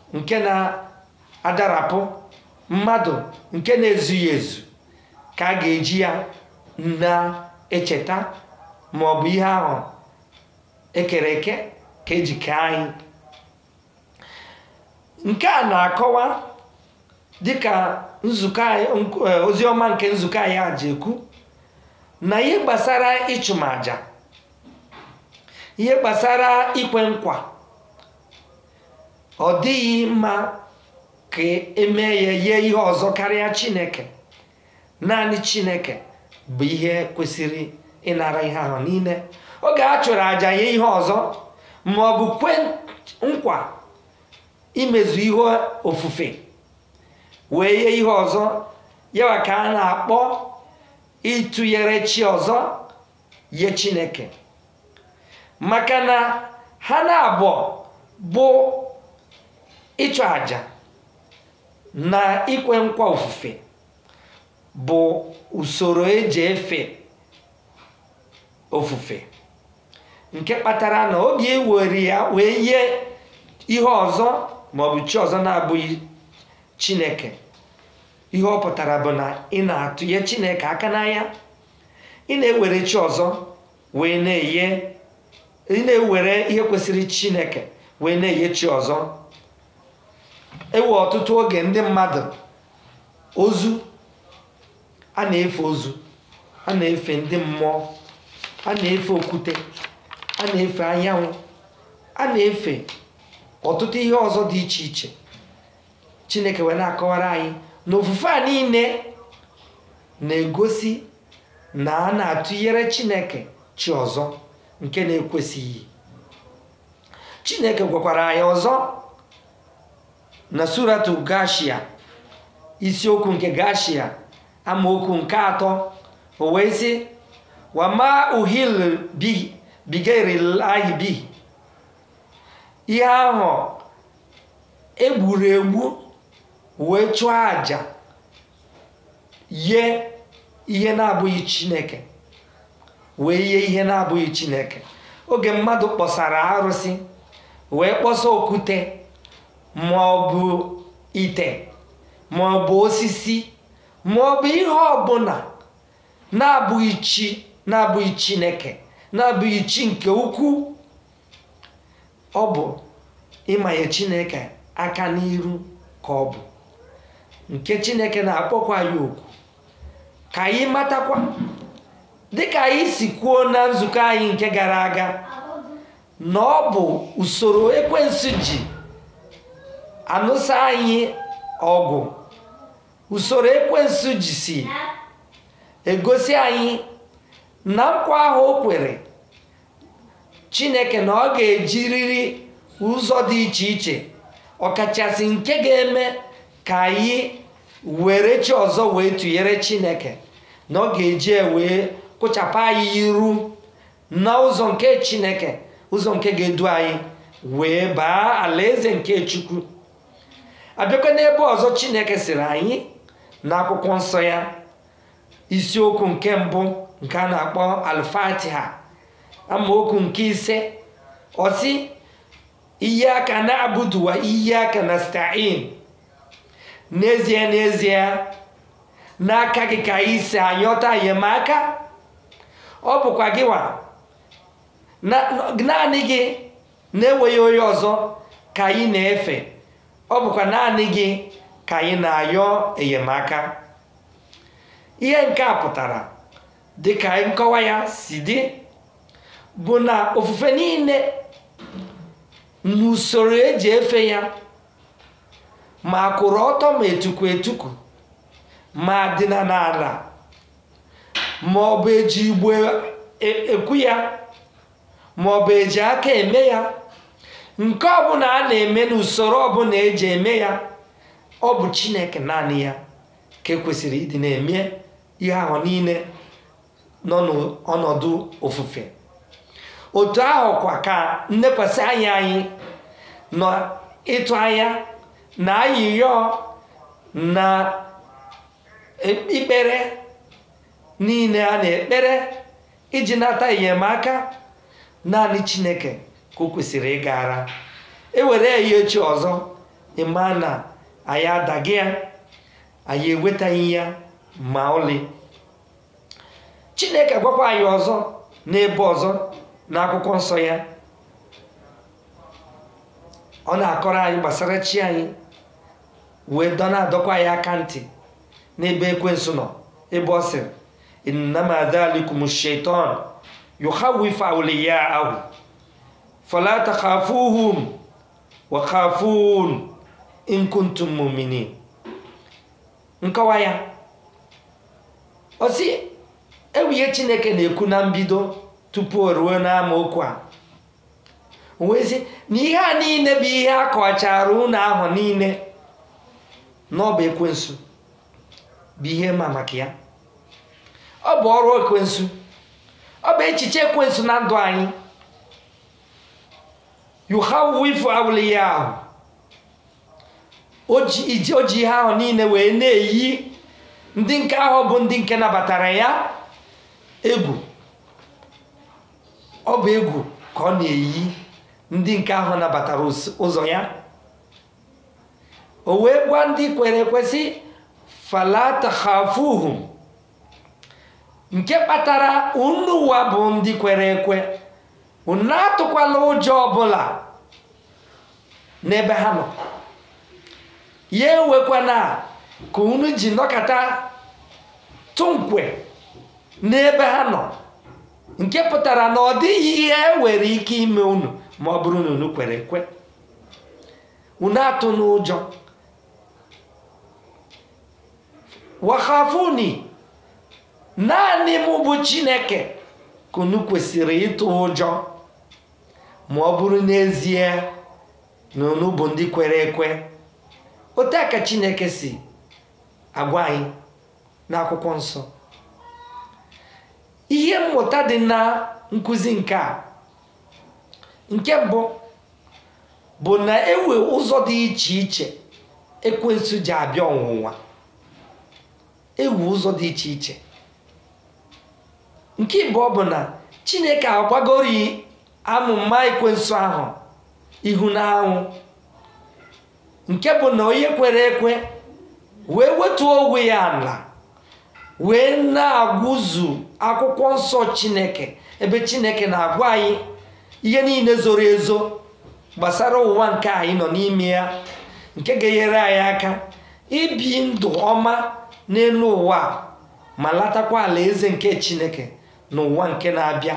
nke na-adarapụ mmadụ nke na-ezughị ezu ka a ga-eji ya na-echeta ma ọ bụ ihe ahụ ekere eke ka eji kee anyị nke a na-akọwa dịka nzukọ anyị oziọma nke nzukọ anyị a ji ekwu na ihe gbasara ịchụmaja ihe gbasara ikwe nkwa ọ dịghị mma ka emee ya yie ihe ọzọ karịa chineke naanị chineke bụ ihe kwesịrị ịnara ihe ahụ niile oge a chụrụ àjà ya ihe ọzọ ma ọ bụ kwe nkwa imezu ihe ofufe wee ihe ihe ọzọ yawa ka a na-akpọ ịtụnyere chi ọzọ ye chineke maka na ha na-abụọ bụ ịchụ àjà na ikwe nkwa ofufe bụ usoro eji efe ofufe nke kpatara na oge ewere ya wee yie ihe ọzọ maọbụ chi ọzọ na-abụghị chineke ihe ọ pụtara bụ na ị na-atụnye chineke aka n'anya ị na-ewere chi ọzọ wee na-eye ị na-ewere ihe kwesịrị chineke wee na-eye chi ọzọ ewe ọtụtụ oge ndị mmadụ ozu a na-efe ozu a na-efe ndị mmụọ a na-efe okwute a na-efe anyanwụ a na-efe ọtụtụ ihe ọzọ dị iche iche chineke wee na-akọwara anyị na ofufe a niile na-egosi na a na-atụnyere chineke chi ọzọ nke na-ekwesịghị chineke gwakwara anyị ọzọ na suratu gashia isiokwu nke gashia amaokwu nke atọ o wee sị wama uhil bigerilahi bihi ihe ahụ egburu egbu wee chụọ àjà yie ihe na-abụghị chineke wee yie ihe na-abụghị chineke oge mmadụ kpọsara arụsị wee kpọsa okwute ma ọ bụ ite ma ọ bụ osisi ma ọ bụ ihe ọbụla na-abụghị chi na-abụghị chineke na-abụghị chi nke ukwu ọ bụ ịmanye chineke aka n'iru ka ọ bụ nke chineke na-akpọkwa ya okwu ka anyị matakwa dịka anyị si kwuo na nzukọ anyị nke gara aga na ọ bụ usoro ekwensu ji anụsa anyị ọgụ usoro ekwensu ji si egosi anyị na nkwa ahụ o kwere chineke na ọ ga-ejiriri ụzọ dị iche iche ọkachasị nke ga-eme ka anyị were chi ọzọ wee tụnyere chineke na ọ ga-eji wee kụchapụ anyị iru na ụzọ nke chineke ụzọ nke ga-edu anyị wee baa alaeze nke chukwu abịakwa n'ebe ọzọ chineke siri anyị na akwụkwọ nsọ ya isiokwu nke mbụ nke a na-akpọ alfatiha amaokwu nke ise ọsị ihe aka na-abụduwa ihe aka na stain n'ezie n'ezie n'aka gị ka anyị si anyọta enyemaka ọ bụkwa gịwa naanị gị na-enweghị onye ọzọ ka anyị na-efe ọ bụkwa naanị gị ka anyị na-ayọ enyemaka ihe nke a pụtara dịka nkọwa ya si dị bụ na ofufe niile n'usoro eji efe ya ma kwụrụ ọtọ ma etukwu etukwu ma dịna n'ala ma ọ bụ eji igbo ekwu ya ma ọ bụ eji aka eme ya nke ọbụla a na-eme n'usoro ọbụla eji eme ya ọ bụ chineke naanị ya ka ekwesịrị ịdị na-eme ihe ahụ niile nọ n'ọnọdụ ofufe otu ahụ kwa ka nnekwasị anya anyị nọ ịtụ anya na ayịyọ na ikpere niile a na-ekpere iji nata enyemaka naanị chineke ka o kwesịrị ịgara ewere ya echi ọzọ ịma na anyị adaghị ya anyị ewetaghị ya ma ọlị chineke gwakwa anyị ọzọ n'ebe ọzọ n'akwụkwọ nsọ ya ọ na-akọrọ anyị gbasara chi anyị wee dọ na-adọkwa anyị aka ntị n'ebe ekwensu nọ ebe ọ sịrị innama dhalikum shaitan yukhawwifu awliya'ahu fala takhafuhum wa khafun in kuntum mu'minin nkọwa ya ọ sị ewuye chineke na-ekwu na mbido tupu o ruo n'amaokwu a wee sị na ihe a niile bụ ihe a kọwachara unu ahụ niile n'ọba ekwensu bụ ihe ma maka ya ọ bụ ọrụ ekwensu ọ bụ echiche ekwensu na ndụ anyị yuhawifu awliya ahụ o ji o ji ihe ahụ niile wee na-eyi ndị nke ahụ bụ ndị nke nabatara ya egwu ọ bụ egwu ka ọ na-eyi ndị nke ahụ nabatara ụzọ ya o wee gwa ndị kwere ekwesị falata khafuhum nke kpatara unu ụwa bụ ndị kwere ekwe unu atụkwala ụjọ ọbụla n'ebe ha nọ ya ewekwana ka unu ji nọkọta tụnkwe n'ebe ha nọ nke pụtara na ọ dịghị ihe nwere ike ime unu ma ọ bụrụ na unu kwere ekwe unu atụ n'ụjọ wahafuni naanị mụ bụ chineke ka unu kwesịrị ịtụ ụjọ ma ọ bụrụ n'ezie na unu bụ ndị kwere ekwe otu a ka chineke si agwa anyị n'akwụkwọ nsọ ihe mmụta dị na nkụzi nke a nke mbụ bụ na ewe ụzọ dị iche iche ekwensu ji abịa ọnwụnwa ewu ụzọ dị iche iche nke mbụ bụ na chineke agbagori amụma ekwensu ahụ ihu na anwụ nke bụ na onye kwere ekwe wee wetuo onwe ya ala wee na-agwụzu akwụkwọ nsọ chineke ebe chineke na-agwa anyị ihe niile zoro ezo gbasara ụwa nke anyị nọ n'ime ya nke ga-enyere anyị aka ibi ndụ ọma n'elu ụwa ma latakwa ala eze nke chineke n'ụwa nke na-abịa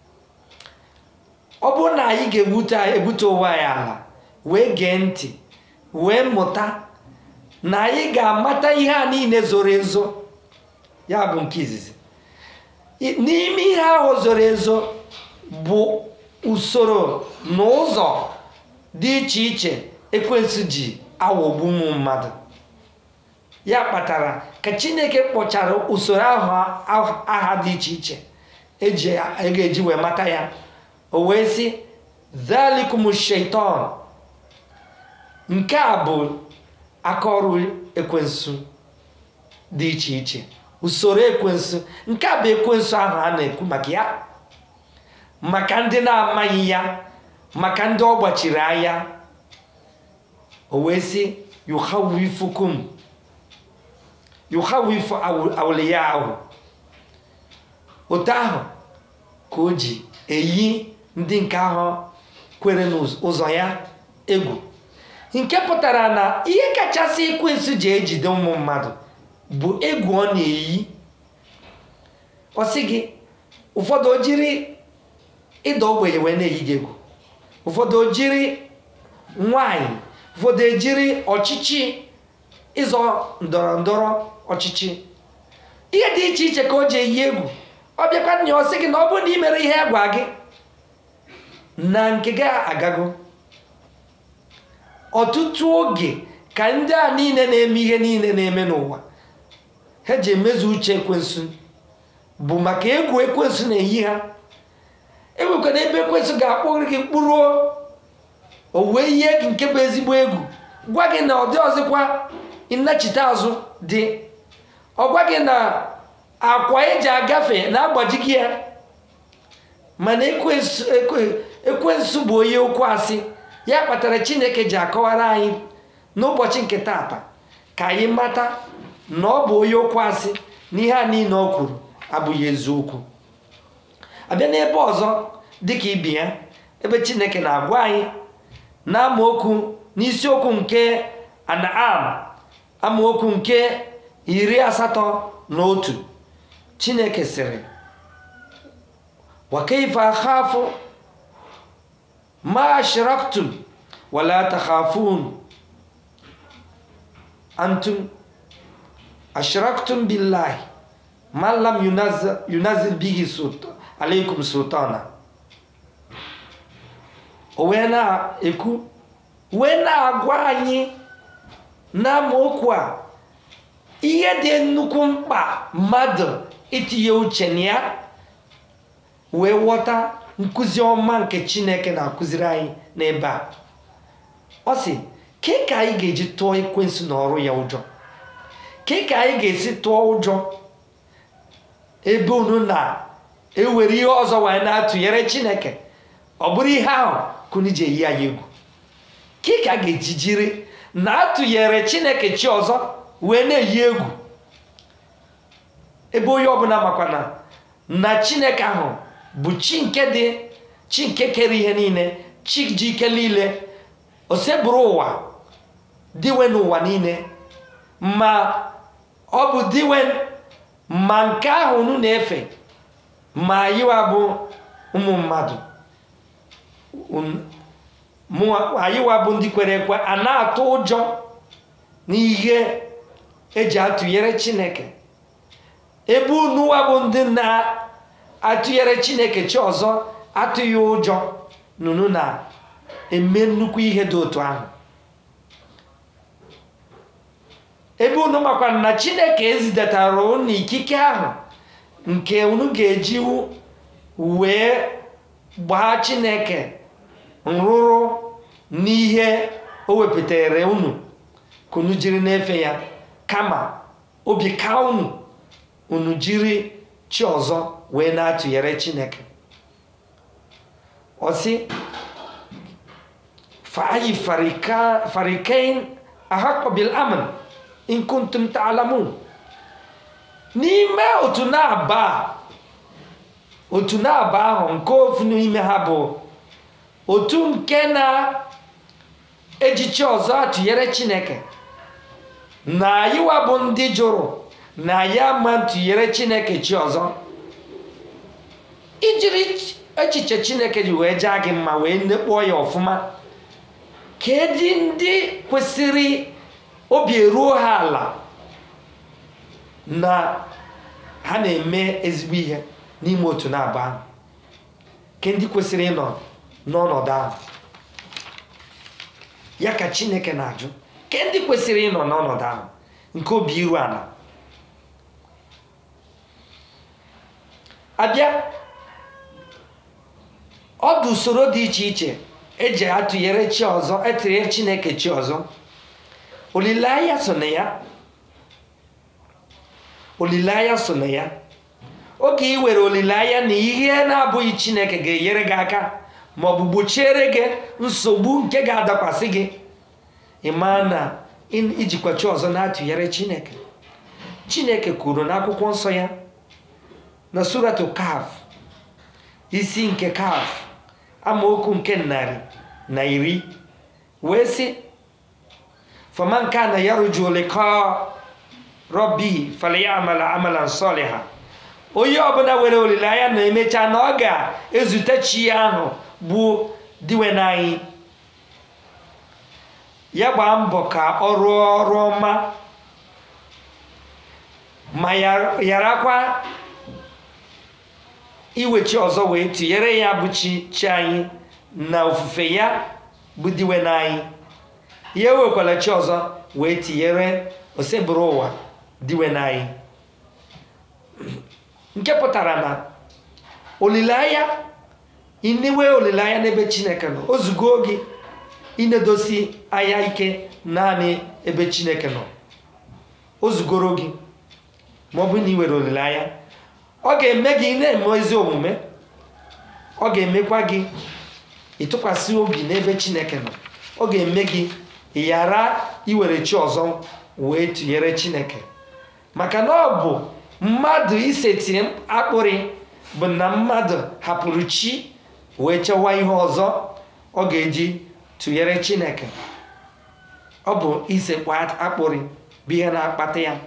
ọ bụrụ na anyị ga-ebute ebute ụwa anyị ala wee gee ntị wee mụta na anyị ga-amata ihe a niile zoro ezo ya bụ nke izizi n'ime ihe ahụ zoro ezo bụ usoro na ụzọ dị iche iche ekwensu ji aghọgbu ụmụ mmadụ ya kpatara ka chineke kpọchara usoro ahụ aha dị iche iche eji ga-eji wee mata ya o wee sị zalikum shaitan nke a bụ akaọrụ ekwensu dị iche iche usoro ekwensu nke a bụ ekwensu ahụ a na-ekwu maka ya maka ndị na-amaghị ya maka ndị ọ gbachiri anya o wee sị yuhawifukum yuhawifu awliya ahụ otu ahụ ka o ji eyi ndị nke ahụ kwere n'ụzọ ya egwu nke pụtara na ihe kachasị ekwensu ji ejide ụmụ mmadụ bụ egwu ọ na-eyi ọ sị gị ụfọdụ o jiri ịda ogbenye wee na-eyi gị egwu ụfọdụ o jiri nwanyị ụfọdụ ejiri ọchịchị ịzọ ndọrọ ndọrọ ọchịchị ihe dị iche iche ka o ji eyi egwu ọ bịakwa nya ọ sị gị na ọ bụrụ na ị mere ihe gwa gị na nke gị agago ọtụtụ oge ka ndị a niile na-eme ihe niile na-eme n'ụwa ha ji emezu uche ekwensu bụ maka egwu ekwensu na-eyi ha enwekwana ebe ekwensu ga-akpọrọ gị mkpụrụ o wee ihe gị nke bụ ezigbo egwu gwa gị na ọ dị ọzọkwa nnachite azụ dị ọ gwa gị na akwa eji agafe na-agbaji gị ya mana ekwensu bụ onye okwu asị ya kpatara chineke ji akọwara anyị n'ụbọchị nke tata ka anyị mata na ọ bụ onye okwu asị na ihe a niile ọ kwuru abụghị eziokwu abịa n'ebe ọzọ dịka ibi ya ebe chineke na-agwa anyị na amaokwu n'isiokwu nke anam amaokwu nke iri asatọ na otu chineke sịrị wakaifa akhafu ma ashraktum wala takhafun antum ashraktum billahi ma lam yunazil, yunazil bihi sultan, alaikum sultana o wee na-ekwu wee na-agwa anyị n'amaokwu a ihe dị nnukwu mkpa mmadụ itinye uche na ya wee ghọta nkụzi ọma nke chineke na-akụziri anyị n'ebe a ọ sị ke ka anyị ga-eji tụọ ekwensu na ọrụ ya ụjọ ke ka anyị ga-esi tụọ ụjọ ebe unu na-ewere ihe ọzọ wee na-atụnyere chineke ọ bụrụ ihe ahụ ka unu ji eyi anyị egwu ke ka a ga-eji jiri na-atụnyere chineke chi ọzọ wee na-eyi egwu ebe onye ọbụla makwana na chineke ahụ bụ chi nke dị chi nke kere ihe niile chi ji ike niile o sebụrụ ụwa diwe n'ụwa niile ma ọ bụ diwe ma nke ahụ unu na-efe ma anyịwa bụ ụmụ mmadụ anyịwa bụ ndị kwere ekwe a na-atụ ụjọ n'ihe eji atụnyere chineke ebe unuwa bụ ndị na-atụnyere chineke chi ọzọ atụghị ụjọ nunu na-eme nnukwu ihe dị otu ahụ ebe unu makwara na chineke ezidatara unu ikike ahụ nke unu ga-eji wee gbaa chineke nrụrụ n'ihe o wepụtara unu ka unu jiri na-efe ya kama obi ka unu unu jiri chi ọzọ wee na-atụnyere chineke ọsị fa'ayi farikain ahakọ bil aman in kuntum ta'lamun n'ime otu na-aba otu na-aba ahụ nke ofu n'ime ha bụ otu nke na-ejichi ọzọ atụnyere chineke na anyịwa bụ ndị jụrụ na ya ma ntụnyere chineke chi ọzọ ijiri echiche chineke ji wee jaa gị mma wee nekpọọ ya ọfụma kedị ndị kwesịrị obi eruo ha ala na ha na-eme ezigbo ihe n'ime otu na-aba ahụ ke ndị kwesịrị ịnọ n'ọnọdụ ahụ ya ka chineke na-ajụ ke ndị kwesịrị ịnọ n'ọnọdụ ahụ nke obi iru ala abịa ọ dị usoro dị iche iche eji atụnyere chi ọzọ etụnyere chineke chi ọzọ olileanya so na ya olileanya so na ya oge ị were olileanya na ihe na-abụghị chineke ga-enyere gị aka ma ọ bụ gbochiere gị nsogbu nke ga-adakwasị gị ịma na ijikwa chi ọzọ na-atụnyere chineke chineke kwuru n'akwụkwọ nsọ ya na suratu kaf isi nke kaf amaokwu nke narị na iri wee sị faman kana yarju liqa rabbi falyamala amalan saliha onye ọbụla were olileanya na emecha na ọ ga-ezute chi ya ahụ bụ diwe n'anyị ya gbaa mbọ ka ọ rụọ ọrụ ọma ma yarakwa iwechi ọzọ wee tụnyere ya bụ chi chi anyị na ofufe ya bụ diwe n'anyị ya ewekwala chi ọzọ wee tinyere osebụrụ ụwa diwe n'anyị nke pụtara na olileanya inewe olileanya n'ebe chineke nọ ozugo gị inedosi anya ike naanị ebe chineke nọ ozugoro gị ma ọ bụ na ị were olileanya ọ ga-eme gị na-eme ezi omume ọ ga-emekwa gị ịtụkwasị obi n'ebe chineke nọ ọ ga-eme gị ghara iwere chi ọzọ wee tụnyere chineke maka na ọ bụ mmadụ iseti akpụrị bụ na mmadụ hapụrụ chi wee chewa ihe ọzọ ọ ga-eji tụnyere chineke ọ bụ isekpu akpụrị bụ ihe na-akpata ya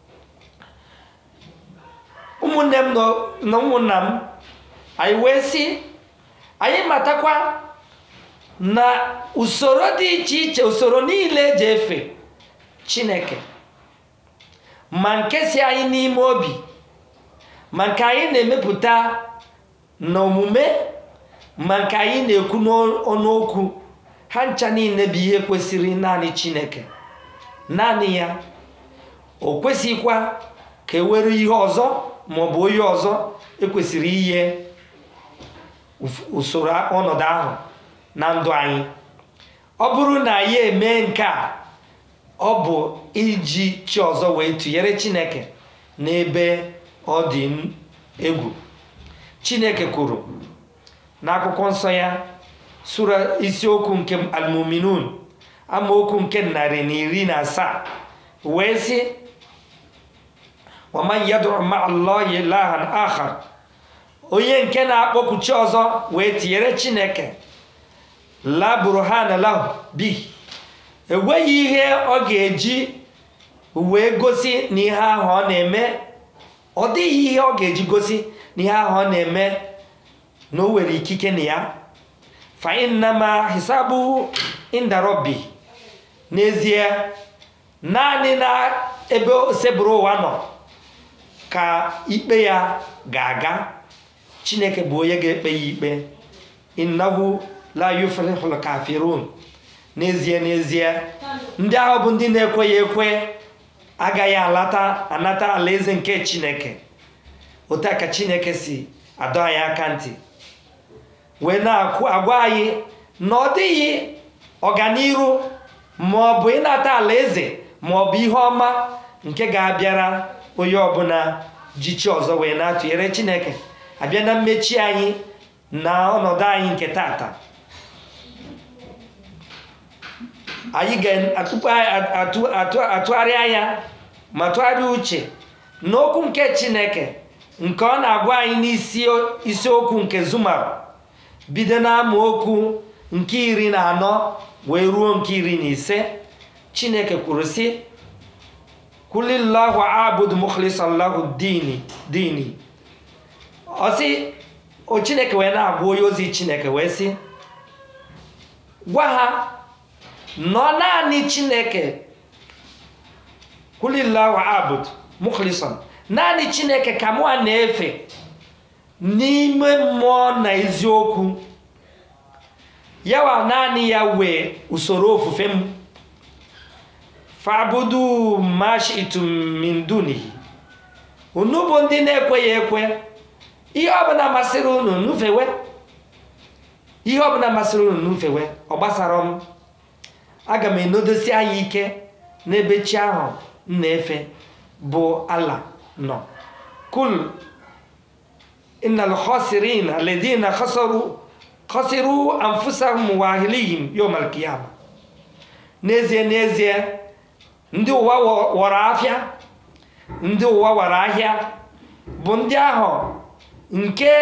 ụmụnne m na ụmụnna m anyị wee sị anyị matakwa na usoro dị iche iche usoro niile eji efe chineke ma nke si anyị n'ime obi ma nke anyị na-emepụta n'omume ma nke anyị na-ekwu n'ọnụokwu ha ncha niile bụ ihe kwesịrị naanị chineke naanị ya o kwesịghịkwa ka e were ihe ọzọ maọbụ onye ọzọ ekwesịrị ihe usoro ọnọdụ ahụ na ndụ anyị ọ bụrụ na anyị eme nke a ọ bụ iji chi ọzọ wee tụnyere chineke n'ebe ọ dị egwu chineke kwuru n'akwụkwọ nsọ ya sura isiokwu nke almuminun amaokwu nke narị na iri na asaa wee sị waman yad'u ma allahi ilahan akhar onye nke na-akpọku chi ọzọ wee tinyere chineke la burhana lahu bi enweghị ihe ọ ga-eji wee gosi na ihe ahụ ọ na-eme ọ dịghị ihe ọ ga-eji gosi na ihe ahụ ọ na-eme na o nwere ikike na ya fa innama hisabu inda rabbi n'ezie naanị na ebe osebụrụ ụwa nọ ka ikpe ya ga-aga chineke bụ onye ga-ekpe ya ikpe innahu la yuflihul kafirun n'ezie n'ezie ndị ahụ bụ ndị na-ekweghị ekwe agaghị alata anata alaeze nke chineke otu a ka chineke si adọ anyị aka ntị wee na-akwụ agwa anyị na ọ dịghị ọganiru ma ọ bụ ịnata alaeze ma ọ bụ ihe ọma nke ga-abịara onye ọbụla ji chi ọzọ wee na-atụnyere chineke abịa na mmechi anyị na ọnọdụ anyị nke tata anyị ga-atụgharị anya ma tụgharịa uche n'okwu nke chineke nke ọ na-agwa anyị n'isi isiokwu nke zumar bido n'amaokwu nke iri na anọ wee ruo nke iri na ise chineke kwuru sị kulillahu abud mukhlisan lahu dini dini ọ sị o chineke wee na-agwa onye ozi chineke wee sị gwa ha nọ naanị chineke kulillahu abud mukhlisan naanị chineke ka mụ na-efe n'ime mmụọ na eziokwu yawa naanị ya wee usoro ofufe m fabudu mashitum min dunihi unu bụ ndị na-ekweghị ekwe ihe ọbụla masịrị unu nufewe ihe ọbụla masịrị unu nufewe ọ gbasara m aga m enodosi anyị ike n'ebe chi ahụ m na-efe bụ ala nọ kul innal khasirin alladhina khasaru khasiru anfusahum wa ahlihim yawm al-qiyamah n'ezie n'ezie ndị ụwa wọrọ afịa ndị ụwa wara ahịa bụ ndị ahụ nke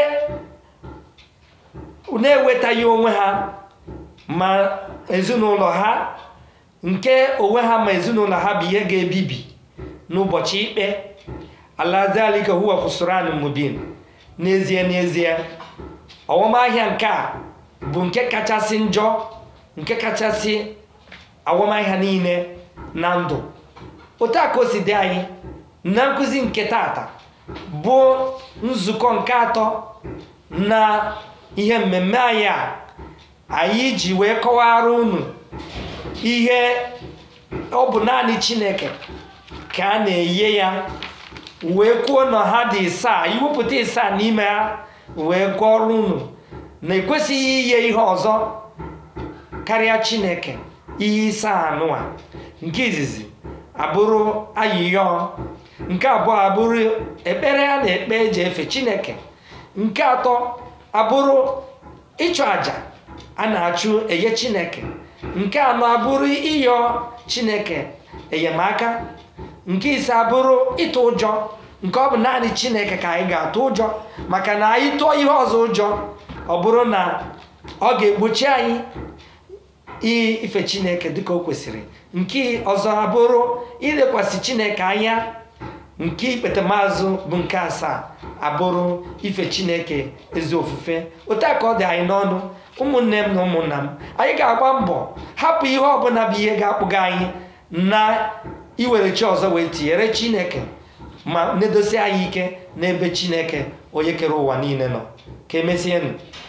na-ewetaghị onwe ha ma ezinụlọ ha nke onwe ha ma ezinụlọ ha bụ ihe ga-ebibi n'ụbọchị ikpe aladalika huwa khusran mubin n'ezie n'ezie ọwọmahịa nke a bụ nke kachasị njọ nke kachasị awọmahịa niile na ndụ otu a ka o si dị anyị na nkụzi nke tata bụ nzukọ nke atọ na ihe mmemme anyị a anyị ji wee kọwara unu ihe ọ bụ naanị chineke ka a na-enye ya wee kwuo na ha dị isaa iwepụta isaa n'ime ha wee gụọrọ unu na ekwesịghị inye ihe ọzọ karịa chineke ihe isaa anụwa nke izizi abụrụ ayịyọ nke abụọ abụrụ ekpere a na-ekpe eji efe chineke nke atọ abụrụ ịchụ àjà a na-achụ enye chineke nke anọ abụrụ ịyọ chineke enyemaka nke ise abụrụ ịtụ ụjọ nke ọ bụ naanị chineke ka anyị ga-atụ ụjọ maka na anyị tụọ ihe ọzọ ụjọ ọ bụrụ na ọ ga-egbochi anyị ife chineke dịka o kwesịrị nke ọzọ abụrụ ilekwasị chineke anya nke ikpetemazụ bụ nke asaa abụrụ ife chineke ezi ofufe otu a ka ọ dị anyị n'ọnụ ụmụnne m na ụmụnna m anyị ga-agba mbọ hapụ ihe ọbụla bụ ihe ga-akpụga anyị na iwere chi ọzọ wee tinyere chineke ma na-edosi anyị ike n'ebe chineke onye kere ụwa niile nọ ka emesienụ